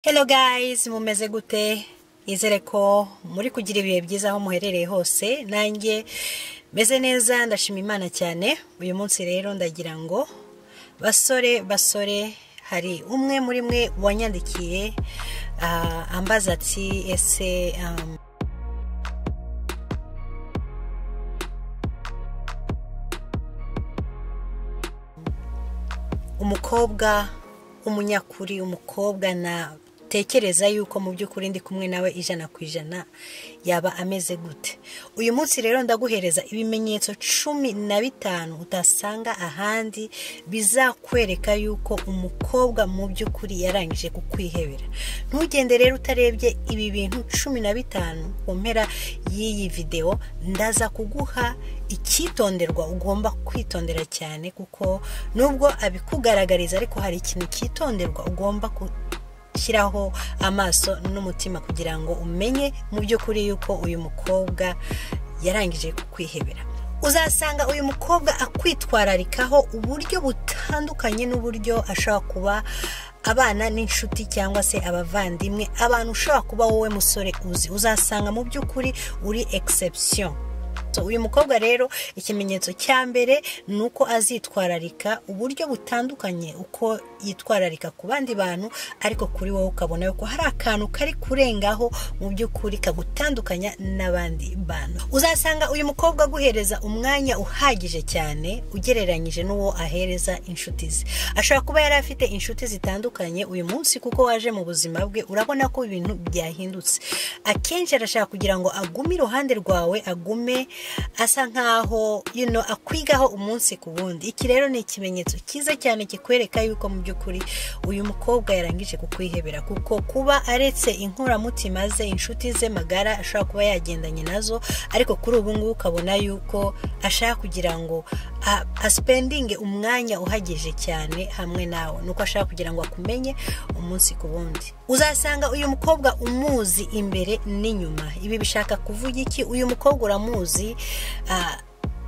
Hello guys mumeze gute nizere ko muri kugira ibihe byiza aho muherereye hose nanjye meze neza ndashima imana cyane uyu munsi rero ndagira ngo basore basore hari umwe muri mwe wanyandikiye ah, ambaza ati ese um, umukobwa w'umunyakuri umukobwa natekereza yuko mu by'ukuri ndi kumwe nawe ijana ku ijana yaba ameze gute uyu munsi rero ndaguhereza ibimenyetso cumi na bitanu utasanga ahandi bizakwereka yuko umukobwa mu by'ukuri yarangije kukwihebera ntugende rero utarebye ibi bintu cumi na bitanu ku mpera y'iyi videwo ndaza kuguha icyitonderwa ugomba kwitondera cyane kuko nubwo abikugaragariza ariko hari ikintu cyitonderwa ugomba ku shyiraho amaso n'umutima kugira ngo umenye mu by'ukuri yuko uyu mukobwa yarangije kukwihebera uzasanga uyu mukobwa akwitwararikaho uburyo butandukanye n'uburyo ashobora kuba abana n'inshuti cyangwa se abavandimwe abantu ushobora kuba wowe musore uzi uzasanga mu by'ukuri uri exception So, uyu mukobwa rero ikimenyetso cya mbere ni uko azitwararika uburyo butandukanye uko yitwararika ku bandi bantu ariko kuri wowe ukabona yuko hari akantu kari kurengaho mu by'ukuri kagutandukanya n'abandi bantu uzasanga uyu mukobwa aguhereza umwanya uhagije cyane ugereranyije n'uwo ahereza inshuti ze ashobora kuba yari afite inshuti zitandukanye uyu munsi kuko waje mu buzima bwe urabona ko ibintu byahindutse akenshi arashaka kugira ngo agume iruhande rwawe agume asa nkaho you know, akwigaho umunsi ku wundi iki rero ni ikimenyetso cyiza cyane kikwereka yuko mu by'ukuri uyu mukobwa yarangije kukwihebera kuko kuba aretse inkoramutima ze inshuti ze magara ashobora kuba yagendanye nazo ariko kuri ubu ngubu ukabona yuko ashaka kugira ngo a- aspendinge umwanya uhagije cyane hamwe nawe nuko ashaka kugira ngo akumenye umunsi ku wundi uzasanga uyu mukobwa umuzi imbere n'inyuma ibi bishaka kuvuga iki uyu mukobwa uramuzi ah,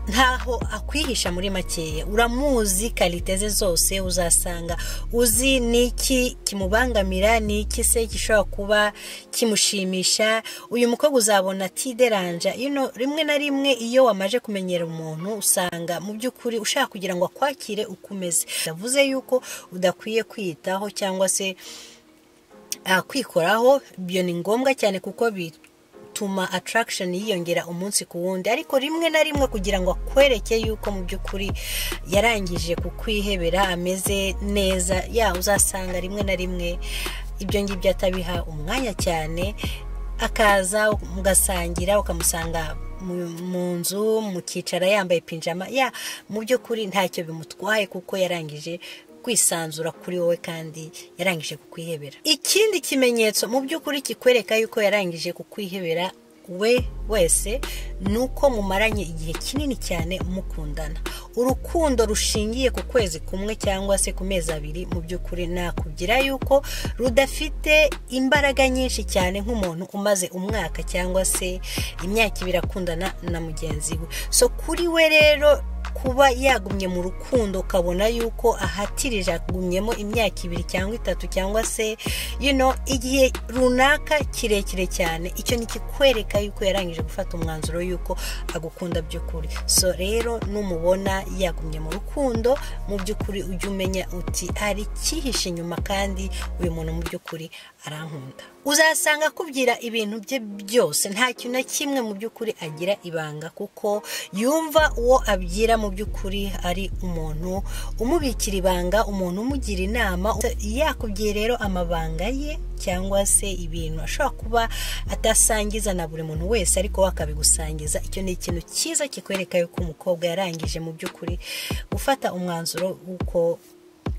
ntaho akwihisha muri makeya uramuzi karite ze zose uzasanga uzi n'iki kimubangamira n'iki se gishobora kuba kimushimisha uyu mukobwa uzabona atideranja you know, rimwe na rimwe iyo wamaje kumenyera umuntu usanga mu by'ukuri ushaka kugira ngo akwakire uko umeze bivuze yuko udakwiye kwiyitaho cyangwa se ah, kwikoraho ibyo ni ngombwa cyane kuko bituma attraction yiyongera umunsi ku wundi ariko rimwe na rimwe kugira ngo akwereke yuko mu by'ukuri yarangije kukwihebera ameze neza ya uzasanga rimwe na rimwe ibyo ngibyo atabiha umwanya cyane akaza mugasangira ukamusanga mu- mu nzu mukicara yambaye pinjama ya mu by'ukuri ntacyo bimutwaye kuko yarangije kwisanzura kuri wowe kandi yarangije kukwihebera ikindi kimenyetso mu by'ukuri kikwereka yuko yarangije kukwihebera we wese ni uko mumaranye igihe kinini cyane mukundana urukundo rushingiye ku kwezi kumwe cyangwa se ku mezi abiri mu by'ukuri nakubwira yuko rudafite imbaraga nyinshi cyane nk'umuntu umaze umwaka cyangwa se imyaka ibiri akundana na mugenzi we so kuri we rero kuba yagumye mu rukundo ukabona yuko ahatirije agumyemo imyaka ibiri cyangwa itatu cyangwa se you know, igihe runaka kirekire cyane icyo ni ikikwereka yuko yarangije gufata umwanzuro yuko agukunda by'ukuri so rero numubona yagumye mu rukundo mu by'ukuri ujye umenya uti hari icyihishe inyuma kandi uyu muntu mu by'ukuri arankunda uzasanga akubwira ibintu bye byose nta kintu na kimwe mu by'ukuri agira ibanga kuko yumva uwo abwira mu by'ukuri ari umuntu umubikira ibanga umuntu umugira inama yakubwiye rero amabanga ye cyangwa se ibintu ashobora kuba atasangiza na buri muntu wese ariko we akabigusangiza icyo ni ikintu cyiza kikwereka yuko umukobwa yarangije mu by'ukuri gufata umwanzuro w'uko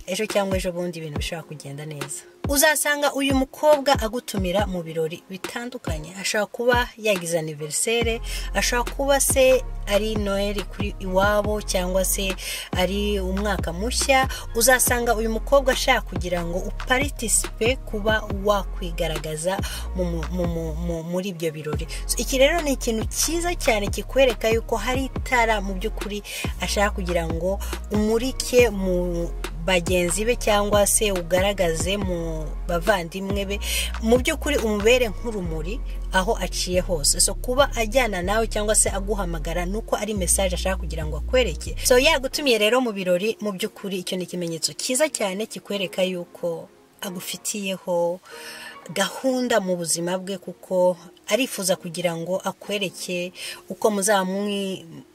ejo cyangwa ejo bundi ibintu bishobora kugenda neza uzasanga uyu mukobwa agutumira mu birori bitandukanye ashobora kuba yagize aniverisere ashobora kuba se ari noheli kuri iwabo cyangwa se ari umwaka mushya uzasanga uyu mukobwa ashaka kugira ngo uparitisipe kuba wakwigaragaza mu- mu- mu- mu- mu- muri ibyo birori So, iki rero ni ikintu cyiza cyane kikwereka yuko hari itara mu by'ukuri ashaka kugira ngo umurike mu bagenzi be cyangwa se ugaragaze mu bavandimwe be mu by'ukuri umubere nk'urumuri aho aciye hose so kuba ajyana nawe cyangwa se aguhamagara ni uko ari mesaje ashaka kugira ngo akwereke so yagutumiye rero mu birori mu by'ukuri icyo ni ikimenyetso cyiza cyane kikwereka yuko agufitiyeho gahunda mu buzima bwe kuko arifuza kugira ngo akwereke uko muzaba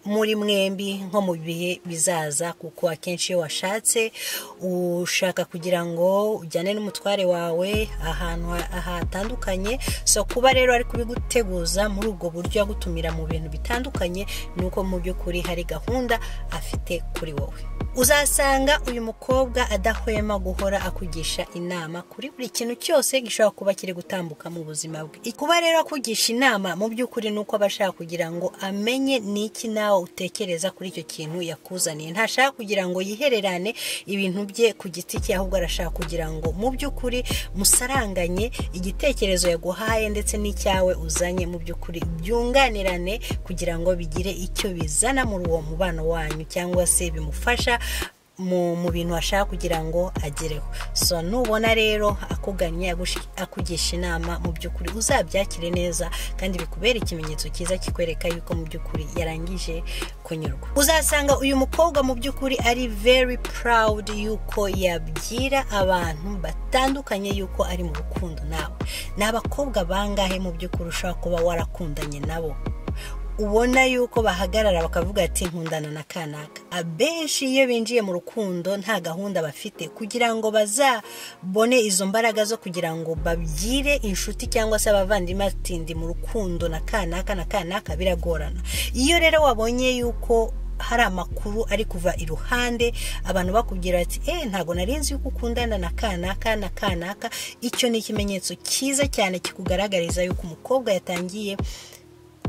muri mwembi nko mu bihe bizaza kuko akenshi iyo washatse ushaka kugira ngo ujyane n'umutware wawe ahantu hatandukanye so kuba rero ari kubiguteguza muri ubwo buryo agutumira mu bintu bitandukanye ni uko mu by'ukuri hari gahunda afite kuri wowe uzasanga uyu mukobwa adahwema guhora akugisha inama kuri buri kintu cyose gishobora kuba kiri gutambuka mu buzima bwe kuba rero akugisha inama mu by'ukuri ni uko aba ashaka kugira ngo amenye n'iki nawe utekereza kuri icyo kintu yakuzaniye ntashaka kugira ngo yihererane ibintu bye ku giti cye ahubwo arashaka kugira ngo mu by'ukuri musaranganye igitekerezo yaguhaye ndetse n'icyawe uzanye mu by'ukuri byunganirane kugira ngo bigire icyo bizana muri uwo mubano wanyu cyangwa se bimufasha mu bintu ashaka kugira ngo agereho so nubona rero akugannye akugisha inama mu by'ukuri uzabyakire neza kandi bikubera ikimenyetso cyiza kikwereka yuko mu by'ukuri yarangije kunyurwa uzasanga uyu mukobwa mu by'ukuri ari very proud yuko yabwira abantu batandukanye yuko ari mu rukundo nawe ni abakobwa bangahe mu by'ukuri ushobora kuba warakundanye nabo ubona yuko bahagarara bakavuga ati nkundana na kanaka abenshi iyo binjiye mu rukundo nta gahunda bafite kugira ngo bazabone izo mbaraga zo kugira ngo babwire inshuti cyangwa se abavandimwe ati ndi mu rukundo na kanaka na kanaka biragorana iyo rero wabonye yuko hari amakuru ari kuva iruhande abantu bakubwira ati eee ntabwo narinzi yuko ukundana na kanaka na kanaka icyo ni ikimenyetso cyiza cyane kikugaragariza yuko umukobwa yatangiye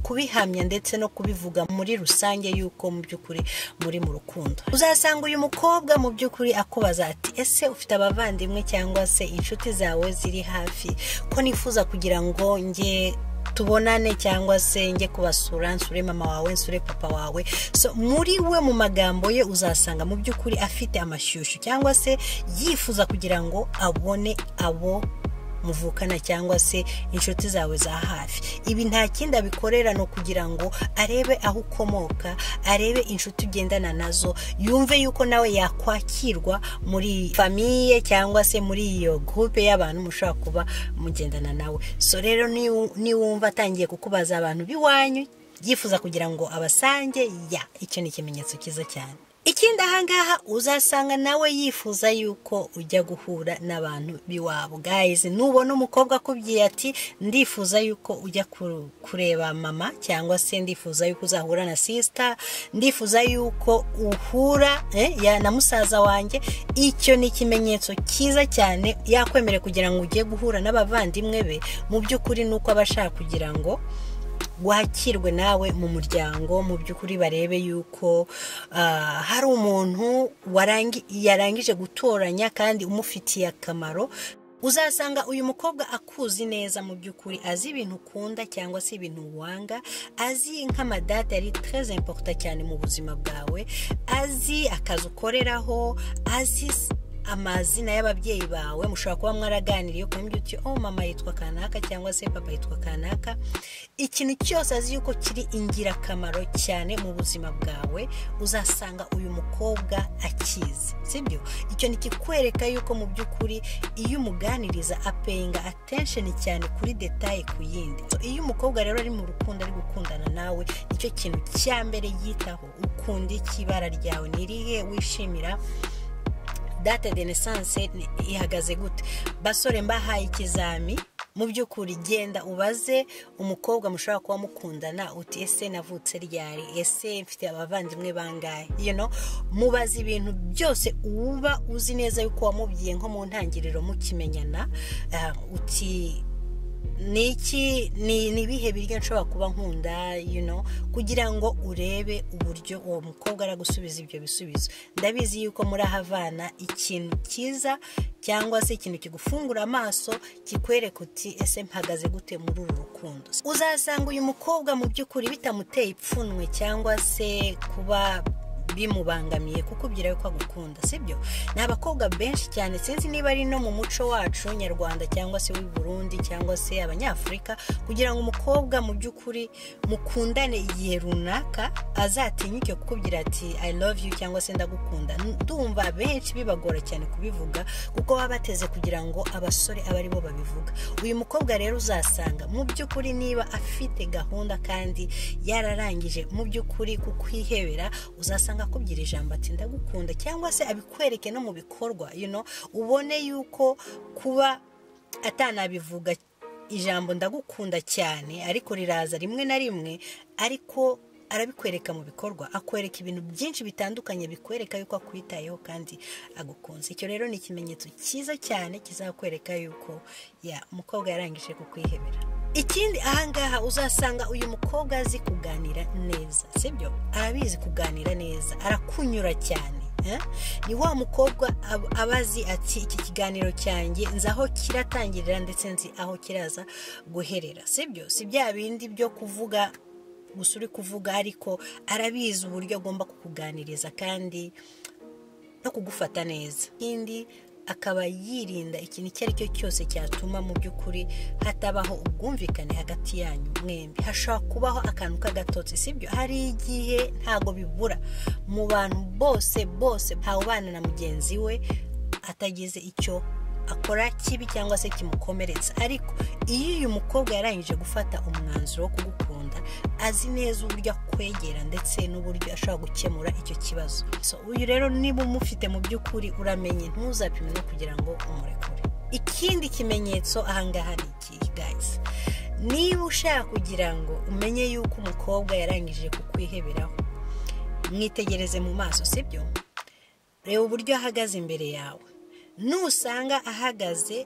kubihamya ndetse no kubivuga muri rusange yuko mu by'ukuri muri mu rukundo uzasanga uyu mukobwa mu by'ukuri akubaza ati ese ufite abavandimwe cyangwa se inshuti zawe ziri hafi ko nifuza kugira ngo nge tubonane cyangwa se njye kubasura nsure mama wawe nsure papa wawe so muri we mu magambo ye uzasanga mu by'ukuri afite amashyushyu cyangwa se yifuza kugira ngo abone abo muvukana cyangwa se inshuti zawe za hafi ibi nta kindi abikorera ni ukugira ngo arebe aho ukomoka arebe inshuti ugendana nazo yumve yuko nawe yakwakirwa muri famiye cyangwa se muri iyo gurupe y'abantu mushobora kuba mugendana nawe so rero niwumva atangiye kukubaza abantu b'iwanyu yifuza kugira ngo abasange ya icyo ni ikimenyetso cyiza cyane ikindi ahangaha uzasanga nawe yifuza yuko ujya guhura n'abantu b'iwabo gayizi nubona umukobwa akubwiye ati ndifuza yuko ujya kureba mama cyangwa se ndifuza yuko uzahura na sisita ndifuza yuko uhura na musaza wanjye icyo ni ikimenyetso cyiza cyane yakwemerera kugira ngo ugiye guhura n'abavandimwe be mu by'ukuri ni uko aba ashaka kugira ngo wakirwe nawe mu muryango mu by'ukuri barebe yuko hari umuntu yarangije gutoranya kandi umufitiye akamaro uzasanga uyu mukobwa akuzi neza mu by'ukuri azi ibintu ukunda cyangwa se ibintu wanga azi nk'amadate yari tereze imporuta cyane mu buzima bwawe azi akazi ukoreraho azi amazina y'ababyeyi bawe mushobora kuba mwaraganiriye ukamenya uti oh mama yitwa kanaka cyangwa se papa yitwa kanaka ikintu cyose azi yuko kiri ingirakamaro cyane mu buzima bwawe uzasanga uyu mukobwa akizi sibyo icyo nikikwereka yuko mu by'ukuri iyo umuganiriza apeyinga atensheni cyane kuri detaye ku yindi iyo umukobwa rero ari mu rukundo ari gukundana nawe nicyo kintu cya mbere yitaho ukunda iki ibara ryawe nirihe wishimira date de naissance ihagaze gute basore mbahaye ikizami mu by'ukuri genda ubaze umukobwa mushobora kuba mukundana uti ese navutse ryari ese mfite abavandimwe bangahe you know mubaze ibintu byose uba uzi neza yuko wamubwiye nko mu ntangiriro mukimenyana uti niki ni ibihe biryo nshobora kuba nkunda kugira ngo urebe uburyo uwo mukobwa aragusubiza ibyo bisubizo ndabizi yuko murahavana ikintu cyiza cyangwa se ikintu kigufungura amaso kikwereka uti ese mpagaze gute muri uru rukundo uzasanga uyu mukobwa mu by'ukuri bitamuteye ipfunwe cyangwa se kuba bimubangamiye kukubwira yuko agukunda sibyo ni abakobwa benshi cyane sinzi niba ari no mu muco wacu nyarwanda cyangwa se w'i Burundi cyangwa se abanyafurika kugira ngo umukobwa mu by'ukuri mukundane igihe runaka azatinyuke kukubwira ati i love you cyangwa se ndagukunda ndumva benshi bibagora cyane kubivuga kuko baba bateze kugira ngo abasore abe ari bo babivuga uyu mukobwa rero uzasanga mu by'ukuri niba afite gahunda kandi yararangije mu by'ukuri kukwihebera uzasanga akubwira ijambo ati ndagukunda cyangwa se abikwereke no mu bikorwa you know, ubone yuko kuba atanabivuga ijambo ndagukunda cyane ariko riraza rimwe na rimwe ariko arabikwereka mu bikorwa akwereka ibintu byinshi bitandukanye bikwereka yuko akwitayeho kandi agukunze icyo rero ni ikimenyetso cyiza cyane kizakwereka yuko ya umukobwa yarangije kukwihebera ikindi ahangaha uzasanga uyu mukobwa azi kuganira neza sibyo arabizi kuganira neza arakunyura cyane ni wa mukobwa aba azi ati iki kiganiro cyanjye nzi aho kiratangirira ndetse nzi aho kiraza guherera sibyo si bya bindi byo kuvuga gusa uri kuvuga ariko arabizi uburyo agomba kukuganiriza kandi no kugufata neza ikindi akaba yirinda ikintu icyo ari cyo cyose cyatuma mu by'ukuri hatabaho ubwumvikane hagati yanyu mwembi hashobora kubaho akantu k'agatotsi sibyo hari igihe ntago bibura mu bantu bose bose ntawubana na mugenzi we atagize icyo akora kibi cyangwa se kimukomeretsa ariko iyo uyu mukobwa yarangije gufata umwanzuro wo kugukunda azi neza uburyo akwegera ndetse n'uburyo ashobora gukemura icyo kibazo uyu rero niba umufite mu by'ukuri uramenye ntuzapime no kugira ngo umurekure ikindi kimenyetso ahangaha ni iki guys niba ushaka kugira ngo umenye yuko umukobwa yarangije kukwiheberaho mwitegereze mu maso sibyo reba uburyo ahagaze imbere yawe nusanga ahagaze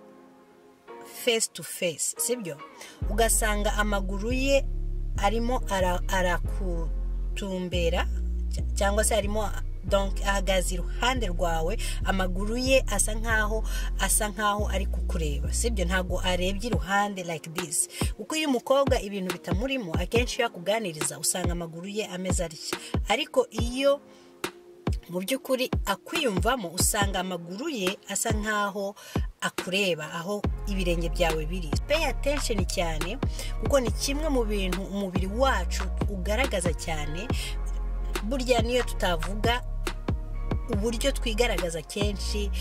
face to face sibyo ugasanga amaguru ye arimo arakutumbera cyangwa se arimo ahagaze iruhande rwawe amaguru ye asa nkaho asa nkaho ari kukureba sibyo ntabwo arebye iruhande like this kuko iyo umukobwa ibintu bitamurimo akenshi iyo akuganiriza usanga amaguru ye ameze atya ariko iyo mu by'ukuri akwiyumvamo usanga amaguru ye asa nkaho akureba aho ibirenge byawe biri pay attention cyane kuko ni kimwe mu bintu umubiri wacu ugaragaza cyane burya niyo tutavuga uburyo twigaragaza kenshi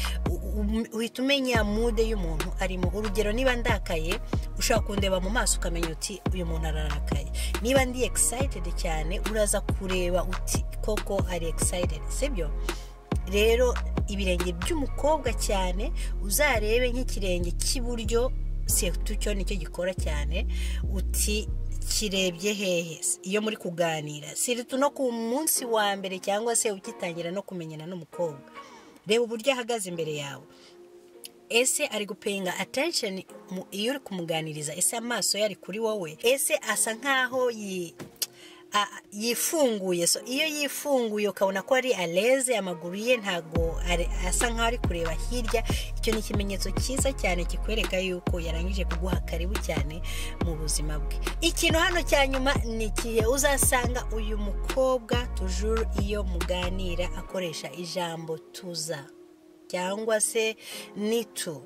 uhita umenya mude y'umuntu arimo urugero niba ndakaye ushobora kundeba mu maso ukamenya uti uyu muntu ararakaye niba ndi egisayitedi cyane uraza kureba uti koko ari egisayitedi sibyo rero ibirenge by'umukobwa cyane uzarebe nk'ikirenge cy'iburyo setu cyo nicyo gikora cyane uti kirebye hehe iyo muri kuganira siritu no ku munsi wa mbere cyangwa se ugitangira no kumenyana n'umukobwa reba uburyo ahagaze imbere yawe ese ari gupinga atensheni iyo uri kumuganiriza ese amaso ye ari kuri wowe ese asa nkaho yifunguye so iyo yifunguye ukabona ko ari areze amaguru ye ntabwo asa nkaho ari kureba hirya icyo ni ikimenyetso cyiza cyane kikwereka yuko yarangije kuguha karibu cyane mu buzima bwe ikintu hano cya nyuma ni ikihe uzasanga uyu mukobwa tujuru iyo muganira akoresha ijambo tuza cyangwa se nitu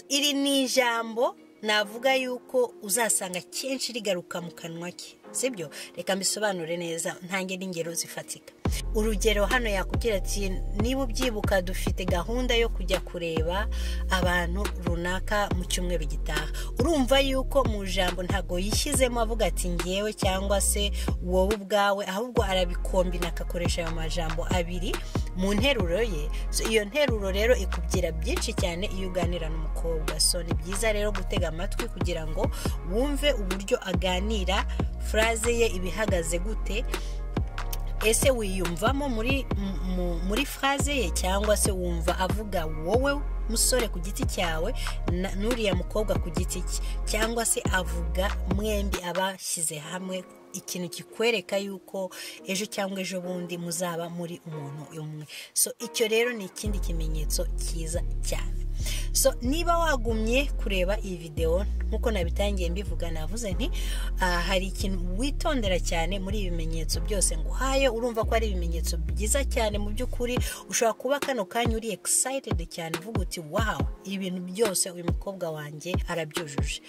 iri ni ijambo navuga yuko uzasanga kenshi rigaruka mu kanwa ke sibyo reka mbisobanure neza ntange n'ingero zifatika urugero hano yakubwira ati niba ubyibuka dufite gahunda yo kujya kureba abantu runaka mu cyumweru gitaha urumva yuko mu ijambo ntabwo yishyizemo avuga ati ngewe cyangwa se wowe ubwawe ahubwo arabikombina akakoresha ayo majambo abiri mu nteruro ye iyo nteruro rero ikubwira byinshi cyane iyo uganira n'umukobwa so ni byiza rero gutega amatwi kugira ngo wumve uburyo aganira furaze ye ibihagaze gute ese wiyumvamo muri furaze ye cyangwa se wumva avuga wowe musore ku giti cyawe n'uriya mukobwa ku giti cye cyangwa se avuga mwembi abashyize hamwe ikintu kikwereka yuko ejo cyangwa ejo bundi muzaba muri umuntu umwe so icyo rero ni ikindi kimenyetso cyiza cyane so niba wagumye kureba iyi videwo nk'uko nabitangiye mbivuga navuze nti aha hari ikintu witondera cyane muri ibi bimenyetso byose ngo uhaye urumva ko ari ibimenyetso byiza cyane mu by'ukuri ushobora kuba kano kanya uri excited cyane uvuga uti wawu ibintu byose uyu mukobwa wanjye arabyujuje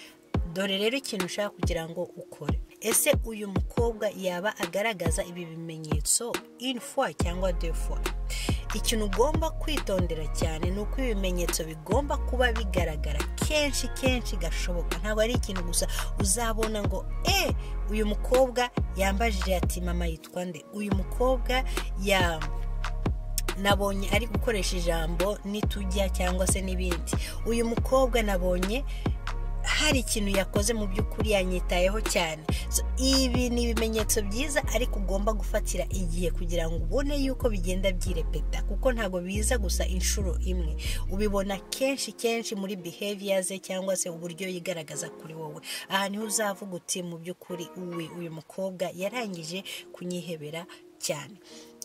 dore rero ikintu ushaka kugira ngo ukore ese uyu mukobwa yaba agaragaza ibi bimenyetso inifwa cyangwa defwa ikintu ugomba kwitondera cyane ni uko ibimenyetso bigomba kuba bigaragara kenshi kenshi gashoboka ntabwo ari ikintu gusa uzabona ngo e uyu mukobwa yambajije ati mama yitwa nde uyu mukobwa ya nabonye ari gukoresha ijambo n'itujya cyangwa se n'ibindi uyu mukobwa nabonye hari ikintu yakoze mu by'ukuri yanyitayeho cyane ibi ni ibimenyetso byiza ariko ugomba gufatira igihe kugira ngo ubone yuko bigenda byirepeta kuko ntabwo biza gusa inshuro imwe ubibona kenshi kenshi muri behavior ze cyangwa se uburyo yigaragaza kuri wowe aha niho uzavuga uti mu by'ukuri uwe uyu mukobwa yarangije kunyihebera cyane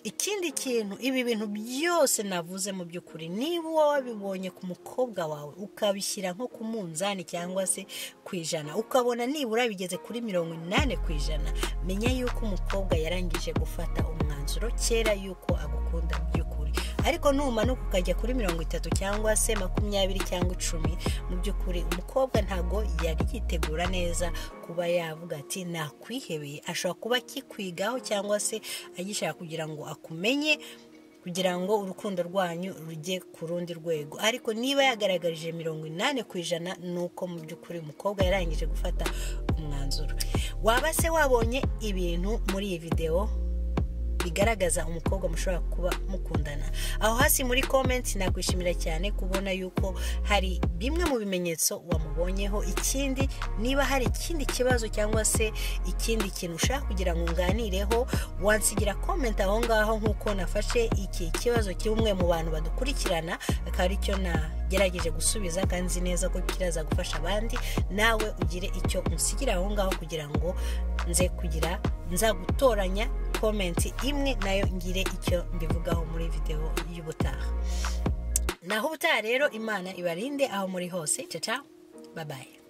ikindi kintu ibi bintu byose navuze mu by'ukuri niba wabibonye ku mukobwa wawe ukabishyira nko ku munzani cyangwa se ku ijana ukabona nibura bigeze kuri mirongo inani ku ijana menya yuko umukobwa yarangije gufata umwanzuro kera yuko agukunda mu by'ukuri ariko numanuka ukajya kuri mirongo itatu cyangwa se makumyabiri cyangwa icumi mu by'ukuri umukobwa ntabwo yari yitegura neza kuba yavuga ati nakwihebeye ashobora kuba akikwigaho cyangwa se agishaka kugira ngo akumenye kugira ngo urukundo rwanyu rujye ku rundi rwego ariko niba yagaragarije mirongo inani ku ijana ni uko mu by'ukuri umukobwa yarangije gufata umwanzuro waba se wabonye ibintu muri iyi videwo bigaragaza umukobwa mushobora kuba mukundana aho hasi muri komenti nakwishimira cyane kubona yuko hari bimwe mu bimenyetso wamubonyeho ikindi niba hari ikindi kibazo cyangwa se ikindi kintu ushaka kugira ngo unganireho wansigira komenti aho ngaho nk'uko nafashe iki kibazo cy'umwe mu bantu badukurikirana akaba aricyo nagerageje gusubiza kandi nzi neza ko kiraza gufasha abandi nawe ugire icyo unsigira aho ngaho kugira ngo nze kugira nzagutoranya komenti imwe nayo ngire icyo mbivugaho muri videwo y'ubutaha naho ubutaha rero imana ibarinde aho muri hose caca babaye